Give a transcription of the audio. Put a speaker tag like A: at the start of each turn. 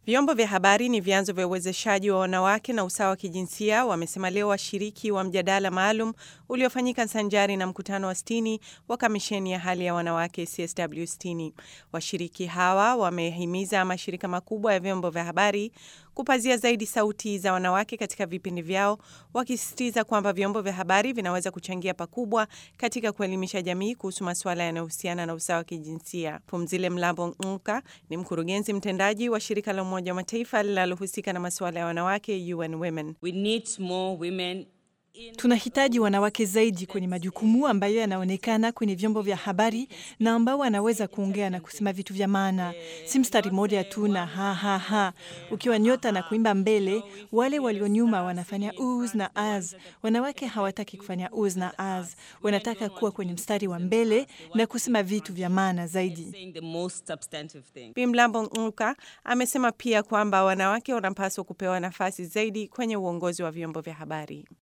A: Vyombo vya habari ni vyanzo vya uwezeshaji wa wanawake na usawa wa kijinsia, wamesema leo washiriki wa mjadala maalum uliofanyika sanjari na mkutano wa sitini wa kamisheni ya hali ya wanawake CSW sitini. Washiriki hawa wamehimiza mashirika makubwa ya vyombo vya habari kupazia zaidi sauti za wanawake katika vipindi vyao, wakisisitiza kwamba vyombo vya habari vinaweza kuchangia pakubwa katika kuelimisha jamii kuhusu masuala yanayohusiana na usawa wa kijinsia. Pumzile Mlambo Nka ni mkurugenzi mtendaji wa shirika la Umoja wa Mataifa linalohusika na masuala ya wanawake UN Women.
B: We need more women
C: Tunahitaji wanawake zaidi kwenye majukumu ambayo yanaonekana kwenye vyombo vya habari na ambao wanaweza kuongea na kusema vitu vya maana, si mstari mmoja tu na ha ha ha. Ukiwa nyota na kuimba mbele, wale walio nyuma wanafanya uz na az. Wanawake hawataki kufanya uz na az, wanataka kuwa kwenye mstari wa mbele na kusema vitu vya maana zaidi.
B: saying the most substantive thing.
A: Bi Mlambo Nka amesema pia kwamba wanawake wanapaswa kupewa nafasi zaidi kwenye uongozi wa vyombo vya habari.